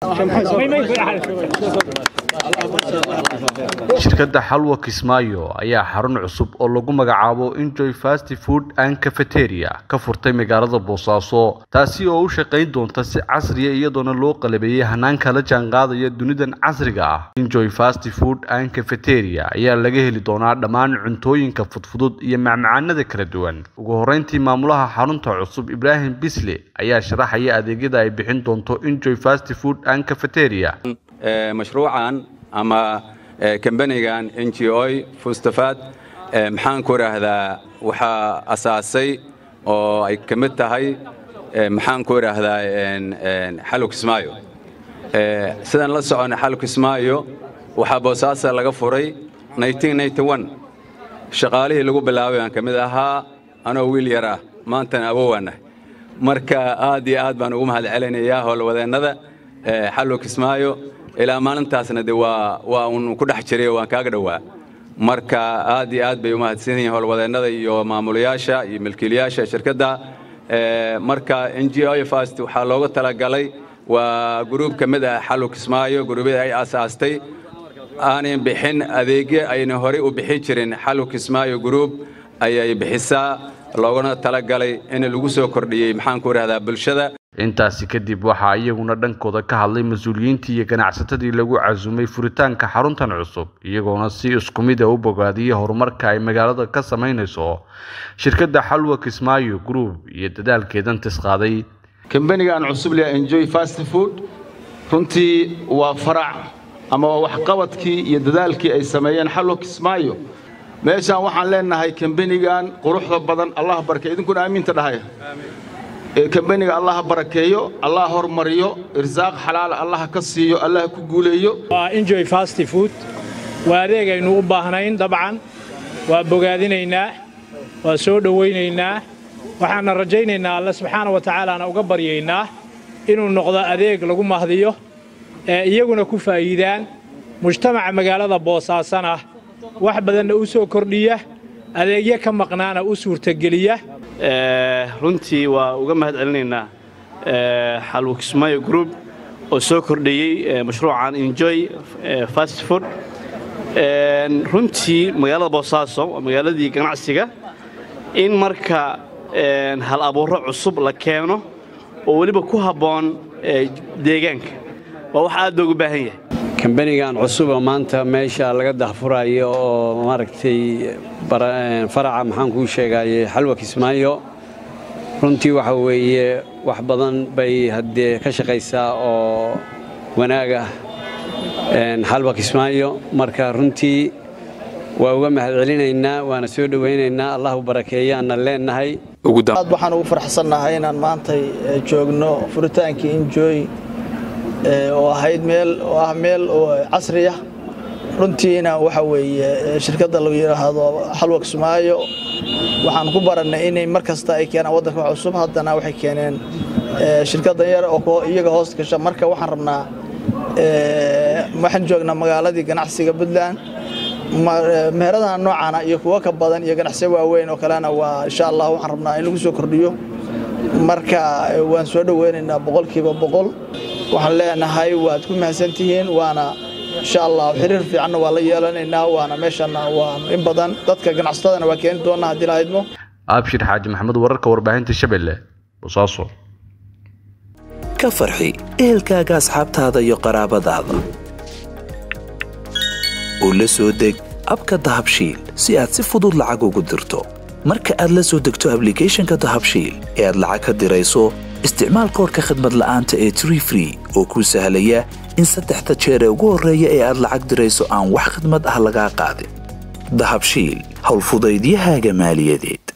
shirkadda xalwa kismaayo ayaa xarun cusub oo lagu magacaabo enjoy fast food and cafeteria ka furtay magaalada boosaaso taasi oo u shaqayn doonta si casriya iyadoona loo qalabeeyey hanaanka la jaanqaadaya dunidan casriga ah enjoy fast food and cafeteria ayaa laga heli doonaa dhammaan cuntooyinka fudfudud iyo macmacaanada kala duwan ugu horeyntii maamulaha xarunta cusub ibraahim bisle ayaa sharaxaya adeegyada ay bixin doonto enjoy fast food and cafeteria mashruucan ama kambanigan n g o fustafaad maxaan ku idhaahdaa waxaa asaasay oo ay ka mid tahay maxaan ku idhaahdaa xalw kismaayo sidaan la socona xalw kismaayo waxaa boosaasa laga furay shaqaalihii lagu bilaabay aan ka mid ahaa anoo wiil yar ah maantana awowaanah marka aad iyo aad baan ugu mahad celinayaa howlwadeennada xalw kismaayo ilaa maalintaasna de waa waa uun ku dhex jiray waan kaaga dhowaa marka aad iyo aad bay u mahadsan yihiin howlwadeennada iyo maamulayaasha iyo milkiilayaasha shirkadda marka n g o fast waxaa looga talagalay waa gruub ka mid ah xalw kismaayo gruubyada ay aasaastay aanay bixin adeegyo ayna horey u bixin jirin xalw kismaayo gruub ayay bixisaa loogana talagalay in lagu soo kordhiyey maxaan ku idhahdaa bulshada intaasi kadib waxaa iyaguna dhankooda ka hadlay mas-uuliyiintii iyo ganacsatadii lagu casumay furitaanka xaruntan cusub iyagoona si isku mid a u bogaadiyey horumarka ay magaalada ka samaynayso shirkadda xalwa kismaayo group iyo dadaalkeedan tisqaaday kambanigan cusub leh enjoy fast food runtii waa farac ama waa waxqabadkii iyo dadaalkii ay sameeyeen xalwa kismaayo meeshaan waxaan leenahay kambanigan quruxda badan allah barkay idinkuna aamiinta dhahaya kambaniga allah barakeeyo allah hormariyo irsaaq xalaal allah ka siiyo allah ku guuleeyo waa enjoy fast food waa adeeg aynu u baahnayn dabcan waa bogaadinaynaa waa soo dhowaynaynaa waxaana rajaynaynaa alle subxaana wa tacaalaana uga baryaynaa inuu noqdo adeeg lagu mahdiyo ee iyaguna ku faa'iidaan mujtamaca magaalada boosaasana wax badanna u soo kordhiya adeegyo ka maqnaana u suurtageliya runtii waa uga mahad celinaynaa xalwo kismaayo group oo soo kordhiyey mashruucan enjoy fast food runtii magaalada boosaaso waa magaaladii ganacsiga in marka hal abuurro cusub la keeno oo weliba ku habboon deegaanka waa wax aad loogu baahan yahay kambanigan cusuba maanta meesha laga dahfurayo oo maaragtay faraca maxaan kuu sheegaye xalwa kismaayo runtii waxa weeye wax badan bay haddee ka shaqaysaa oo wanaag ah xalwa kismaayo marka runtii waa uga mahad celinaynaa waana soo dhowaynaynaa allahu barakeeyaanna leennahay aad waxaan ugu farxsannahay inaan maantay joogno furitaankii injooy oo ahayd meel oo ah meel oo casri ah runtiina waxa weeye shirkadda lagu yidhaahdo xalwa kismaayo waxaan ku barannay inay mar kasta ay keenaan waddanka wax cusub haddana waxay keeneen shirkaddan yar oo iyaga hoos gasha marka waxaan rabnaa waxaan joognaa magaaladii ganacsiga puntland meheradaha noocaana iyo kuwo ka badan iyo ganacsiyo waaweyn oo kalena waa insha allah waxaan rabnaa in lagu soo kordhiyo marka waan soo dhoweynaynaa boqolkiiba boqol waxaan leenahay waad ku mahadsantihiin waana insha allah xiriir fiicanna waa la yeelanaynaa waana meeshana waa in badan dadka ganacsatadana waa keeni doonaa haddii la idmo abshir xaaji maxamed wararka warbaahinta shabeelle bosaaso ka farxi ehelkaaga asxaabtaada iyo qaraabadaada oo la soo deg abka dahabshiil si aad si fudud lacag ugu dirto marka aad la soo degto ablicathonka dahabshiil ee aad lacag ka dirayso isticmaal koorka khadmad la'aanta ee tree free oo kuu sahlaya in saddexda jeer ee ugu horreeya ee aad lacag dirayso aan wax khidmad ah lagaa qaadin dahabshiil howlfudaydiyahaaga maaliyadeed